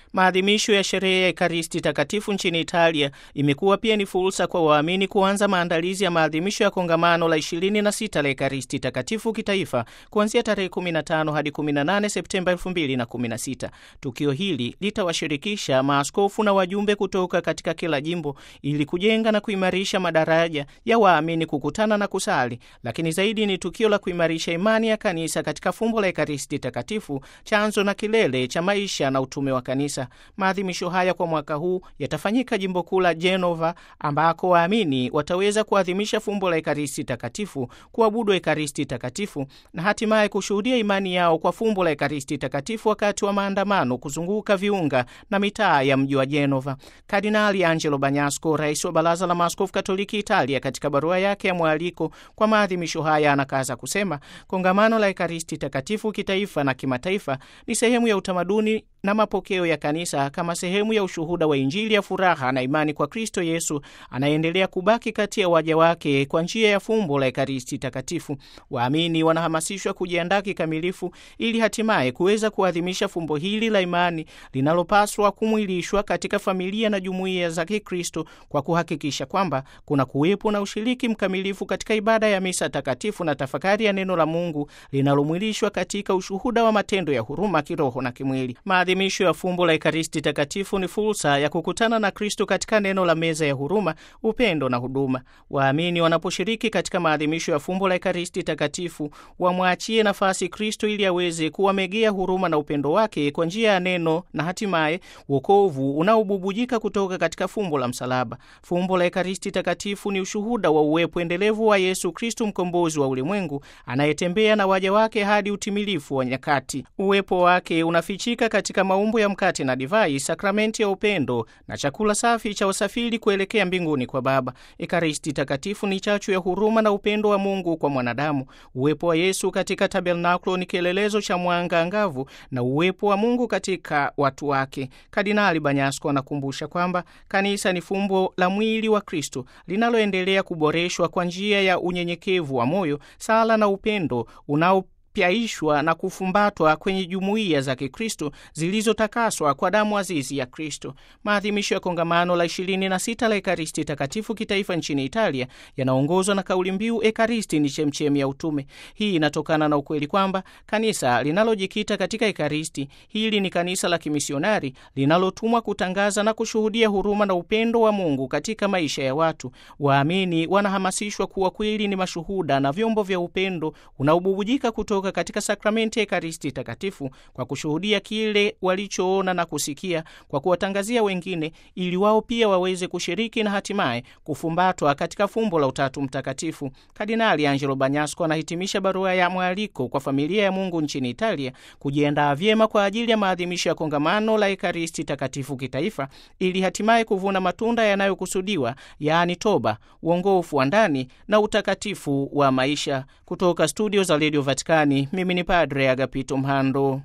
Maadhimisho ya sherehe ya Ekaristi Takatifu nchini Italia imekuwa pia ni fursa kwa waamini kuanza maandalizi ya maadhimisho ya kongamano la 26 la Ekaristi Takatifu kitaifa kuanzia tarehe 15 hadi 18 Septemba 2016. Tukio hili litawashirikisha maaskofu na wajumbe kutoka katika kila jimbo ili kujenga na kuimarisha madaraja ya waamini kukutana na kusali, lakini zaidi ni tukio la kuimarisha imani ya kanisa katika fumbo la Ekaristi Takatifu, chanzo na kilele cha maisha na utume wa kanisa. Maadhimisho haya kwa mwaka huu yatafanyika jimbo kuu la Genova, ambako waamini wataweza kuadhimisha fumbo la Ekaristi Takatifu, kuabudu Ekaristi Takatifu na hatimaye kushuhudia imani yao kwa fumbo la Ekaristi Takatifu wakati wa maandamano kuzunguka viunga na mitaa ya mji wa Genova. Kardinali Angelo Bagnasco, rais wa Baraza la Maaskofu Katoliki Italia, katika barua yake ya mwaliko kwa maadhimisho haya anakaza kusema kongamano la Ekaristi Takatifu kitaifa na kimataifa ni sehemu ya utamaduni na mapokeo ya kanisa kama sehemu ya ushuhuda wa Injili ya furaha na imani kwa Kristo Yesu anayendelea kubaki kati ya waja wake kwa njia ya fumbo la Ekaristi Takatifu. Waamini wanahamasishwa kujiandaa kikamilifu ili hatimaye kuweza kuadhimisha fumbo hili la imani linalopaswa kumwilishwa katika familia na jumuiya za Kikristo kwa kuhakikisha kwamba kuna kuwepo na ushiriki mkamilifu katika ibada ya misa takatifu na tafakari ya neno la Mungu linalomwilishwa katika ushuhuda wa matendo ya huruma kiroho na kimwili. Maadhimisho ya fumbo la Ekaristi Takatifu ni fursa ya kukutana na Kristo katika neno la meza ya huruma, upendo na huduma. Waamini wanaposhiriki katika maadhimisho ya fumbo la Ekaristi Takatifu wamwachie nafasi Kristo ili aweze kuwamegea huruma na upendo wake kwa njia ya neno na hatimaye wokovu unaobubujika kutoka katika fumbo la msalaba. Fumbo la Ekaristi Takatifu ni ushuhuda wa uwepo endelevu wa Yesu Kristo, mkombozi wa ulimwengu, anayetembea na waja wake hadi utimilifu wa nyakati. Uwepo wake unafichika katika maumbo ya mkate na divai, sakramenti ya upendo na chakula safi cha usafiri kuelekea mbinguni kwa Baba. Ekaristi Takatifu ni chachu ya huruma na upendo wa Mungu kwa mwanadamu. Uwepo wa Yesu katika tabernakulo ni kielelezo cha mwanga angavu na uwepo wa Mungu katika watu wake. Kardinali Banyasko anakumbusha kwamba kanisa ni fumbo la mwili wa Kristo linaloendelea kuboreshwa kwa njia ya unyenyekevu wa moyo, sala na upendo unao pyaishwa na kufumbatwa kwenye jumuiya za Kikristo zilizotakaswa kwa damu azizi ya Kristo. Maadhimisho ya kongamano la 26 la Ekaristi Takatifu kitaifa nchini Italia yanaongozwa na kauli mbiu Ekaristi ni chemchemi ya utume. Hii inatokana na ukweli kwamba kanisa linalojikita katika Ekaristi hili ni kanisa la kimisionari linalotumwa kutangaza na kushuhudia huruma na upendo wa Mungu katika maisha ya watu. Waamini wanahamasishwa kuwa kweli ni mashuhuda na vyombo vya upendo unaobubujika kutoka katika sakramenti ya Ekaristi Takatifu kwa kushuhudia kile walichoona na kusikia, kwa kuwatangazia wengine, ili wao pia waweze kushiriki na hatimaye kufumbatwa katika fumbo la Utatu Mtakatifu. Kardinali Angelo Bagnasco anahitimisha barua ya mwaliko kwa familia ya Mungu nchini Italia kujiandaa vyema kwa ajili ya maadhimisho ya kongamano la Ekaristi Takatifu kitaifa, ili hatimaye kuvuna matunda yanayokusudiwa, yaani toba, uongofu wa ndani na utakatifu wa maisha. Kutoka studio za Radio Vatikani, mimi ni Padre Agapito Mhando.